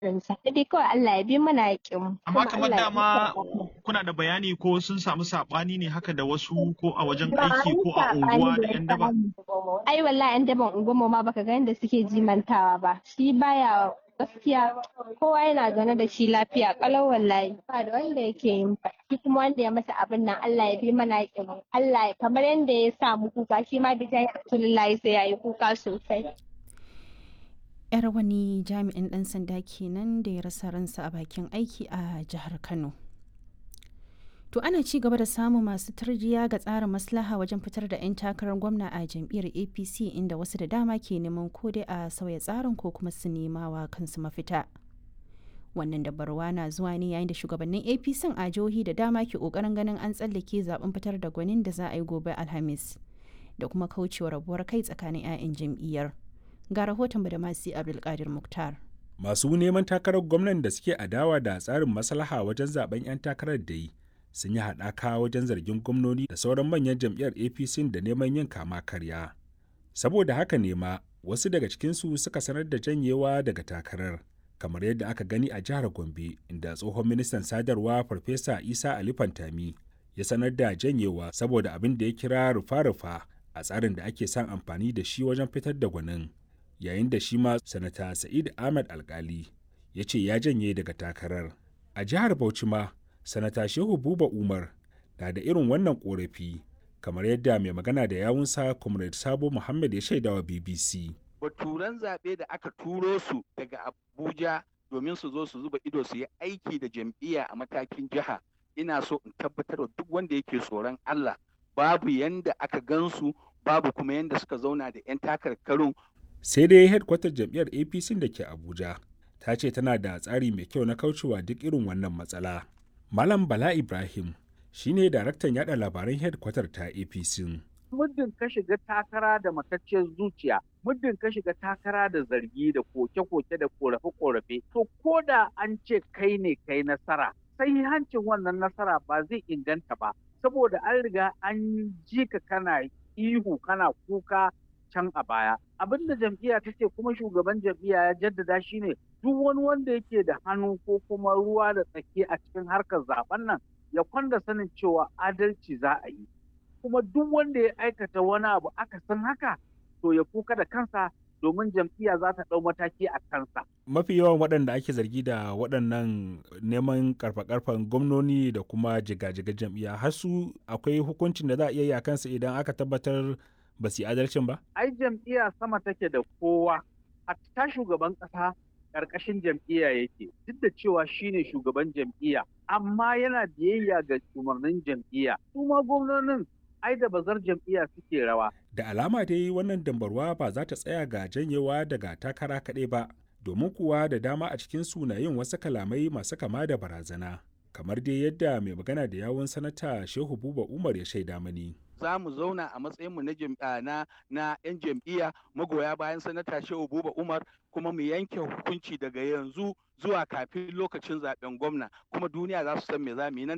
sa dai kawai Allah ya bi mana yakin mu Amma kamar dama kuna da bayani ko sun samu saɓani ne haka da wasu ko a wajen aiki ko a unguwa da 'yan daba? ai wallahi yan daban unguwar ma baka ga yadda suke jimantawa ba shi baya gaskiya kowa yana zaune da shi lafiya kalau wallahi ba da wanda yake yin ba shi kuma wanda ya masa abin nan Allah ya bi mana yakin mu Allah ya kamar yadda ya sa mu kuka shi ma da jayi Rasulullahi sai yayi kuka sosai yar wani jami'in ɗan sanda kenan da ya rasa ransa a bakin aiki a jihar kano to ana ci gaba da samun masu tarjiya ga tsarin maslaha wajen fitar da 'yan takarar gwamna a jam'iyyar apc inda wasu da dama ke neman ko dai a sauya tsarin ko kuma su nema wa kansu mafita wannan dabarwa na zuwa ne yayin da shugabannin apc a jihohi da dama ke kokarin ganin an tsallake zaben fitar da gwanin da za a yi gobe alhamis da kuma kaucewa rabuwar kai tsakanin 'ya'yan jam'iyyar ga rahoton da masu abdulkadir muktar masu neman takarar gwamnan da suke adawa da tsarin maslaha wajen zaben 'yan takarar da yi sun yi haɗaka wajen zargin gwamnoni da sauran manyan jam'iyyar apc da neman yin kama karya saboda haka ne ma wasu daga cikinsu suka sanar da janyewa daga takarar kamar yadda aka gani a jihar gombe inda tsohon ministan sadarwa farfesa isa ali fantami ya sanar da janyewa saboda abin da ya kira rufa-rufa a tsarin da ake son amfani da shi wajen fitar da gwanin yayin da shi ma sanata sa'id ahmed alkali ya ce ya janye daga takarar a jihar bauchi ma sanata shehu buba umar na da irin wannan korafi kamar yadda mai magana da yawunsa comrade sabo muhammad ya shaidawa bbc baturan zaɓe da aka turo su daga abuja domin su zo su zuba ido su yi aiki da jam'iyya a matakin jiha ina so in tabbatar da duk wanda yake tsoron allah babu yanda aka gansu babu kuma yanda suka zauna da 'yan takarkarun sai dai headkwatar jam'iyyar apc da ke abuja ta ce tana da tsari mai kyau na kaucewa duk irin wannan matsala malam bala ibrahim shine daraktan yada labaran headkwatar ta apc muddin ka shiga takara da matacciyar zuciya muddin ka shiga takara da zargi da koke-koke da korafe-korafe to ko da an ce kai ne kai nasara sai hancin wannan nasara ba zai inganta ba saboda an riga an ji ka kana ihu kana kuka can a baya abin da jam'iyya ta ce kuma shugaban jam'iyya ya jaddada shine duk wani wanda yake da hannu ko kuma ruwa da tsaki a cikin harkar zaben nan ya kwanda sanin cewa adalci za a yi kuma duk wanda ya aikata wani abu aka san haka to ya kuka da kansa domin jam'iyya za ta ɗau mataki a kansa. mafi yawan waɗanda ake zargi da waɗannan neman karfa-karfan gwamnoni da kuma jiga-jiga jam'iyya har su akwai hukuncin da za a iya yi a kansa idan aka tabbatar ba su yi adalcin ba? Ai jam'iyya sama take da kowa, hatta shugaban ƙasa ƙarƙashin jam'iyya yake, duk da cewa shine shugaban jam'iyya, amma yana biyayya ga umarnin jam'iyya. Su ma gwamnonin ai da bazar jam'iyya suke rawa. Da alama dai wannan dambarwa ba za ta tsaya ga janyewa daga takara kaɗai ba, domin kuwa da dama a cikin sunayin wasu kalamai masu kama da barazana. Kamar dai yadda mai magana da yawun sanata Shehu Buba Umar ya shaida mani. za mu zauna a matsayinmu na na na 'yan jam'iyya magoya bayan sanata Shehu Buba Umar kuma mu yanke hukunci daga yanzu zuwa kafin lokacin zaben gwamna kuma duniya za su san me za mu yi nan